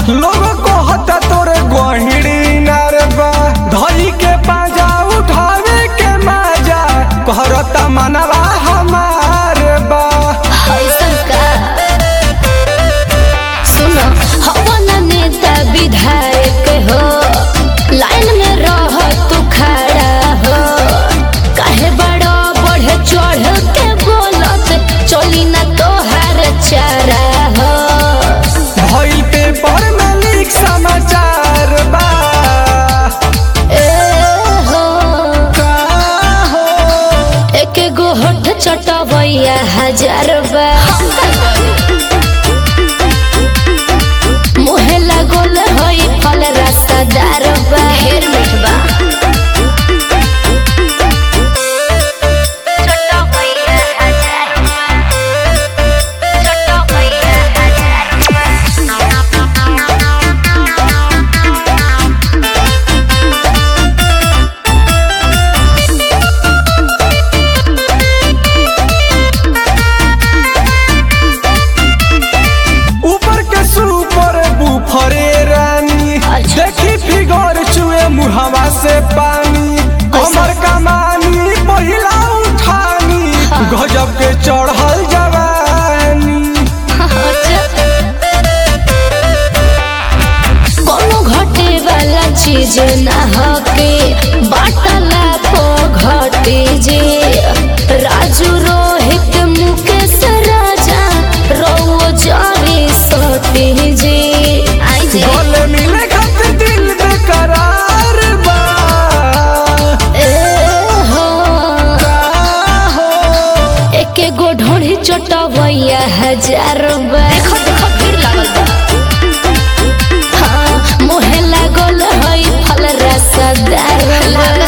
लोग कहता तोरे गहिड़ी नार बा धई के पाजा उठावे के माजा कहरता मनवा हमार बा ऐसन का सुनो हवन नेता विधायक हो लाइन में रह तू खड़ा हो काहे बड़ो बढ़े चढ़ के बोलत चली ना तोहार चारा हो भइल पेपर में लिख समाचार बा ए हो का हो एक गो होठ चटवैया हजार बा मुहे लागल होई फल रसदार बा हेर मिठबा ऊपर के सुपर बुफरे रानी अच्छा। देखी फिगर चुए मुहवा से पानी कमर कमानी पहिला उठानी गजब के चढ़ल जवानी कोनो घटे वाला चीज ना हके बाटला को घटे जे राजू रोहित मुकेश राजा रौ जावे सटे जे आई जे गले मिले खातिर दिल बेकरार बा ए हो का हो एके गो ढोढ़ी चटवैया हजार बा देखो देखो भीड़ लागल बा हाँ, मुहे लागल हई फल रसदार बा